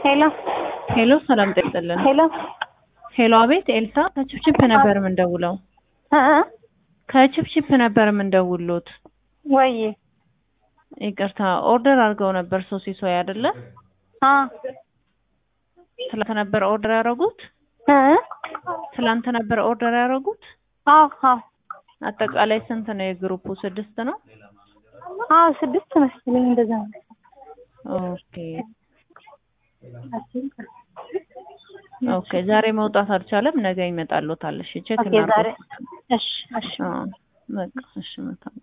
ሄሎ ሄሎ ሰላም ጤና ይስጥልን። ሄሎ ሄሎ አቤት ኤልሳ ከችፕችፕ ነበር የምንደውለው። እ እ ከችፕችፕ ነበር የምንደውሉት። ወይ ይቅርታ ኦርደር አድርገው ነበር ሶሲሶይ አይደለ? አ ትላንት ነበር ኦርደር ያደረጉት? እ ትላንት ነበር ኦርደር ያደረጉት? አዎ አዎ አጠቃላይ ስንት ነው የግሩፑ? ስድስት ነው። አዎ ስድስት መሰለኝ እንደዛ ነው። ኦኬ ኦኬ። ዛሬ መውጣት አልቻለም። ነገ ይመጣልዎታል። እሺ ቼክ ኦኬ ዛሬ እናድርገው። እሺ እሺ አዎ በቃ እሺ መልካም